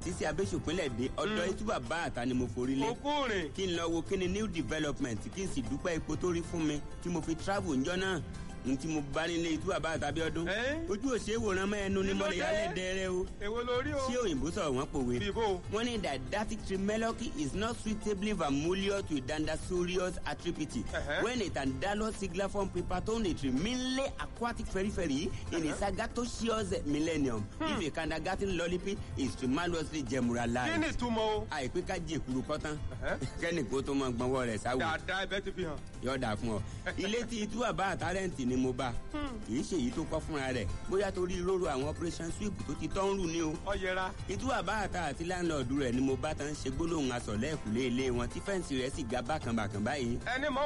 títí abéṣòpínlẹ̀ dé ọ̀dọ̀ itú bàbá àta ni mo forí lé òkú rìn kí n lọ wo kí ni new development kí n sì dúpẹ́ ipò tó rí fún mi tí mo fi travel ńjọ́ náà n tí mo bá nílé itú bàbá àtàbí ọdún Ẹ́? ojú òṣè wòran mọ́ ẹnu ni mo lè yálé dẹrẹ o èwo lórí o ṣé òyìnbó sọ̀rọ̀ wọ́n pòwe bíbó wọ́n ní didactic trimeloki is not suitably familiar to dandasurious attribute Uh-huh. when a dandalus signiform preparatory mainly aquatic periphery in a sagatocious millennium if a kindergarten lollipop is tremendously kí ni gemuralized. ìtumọ̀ o àìpé ká jẹ èkuru kọ́tán Uh-huh. kẹ́nìkó tó máa gbọ́nwọ́ rẹ̀ sáwò dáadáa ẹbẹ ti fi hàn yọ̀ọ̀dà fún ọ. ilé tí itú àbá àtàrẹ́ǹtì ni mo bá kì í ṣe èyí tó kọ́ fúnra rẹ̀ bóyá torí róró àwọn operation sweep tó ti tọ́ ń rù ní o ọyẹra ìtú àbá àta àti láńlọ́ọ̀dù rẹ̀ ni mo bá tán ṣe gbólóhùn asọ̀lẹ́ ìkùlé ilé wọn tí fẹ́ǹsì rẹ̀ sì ga bákànbàkàn báyìí ẹni mọ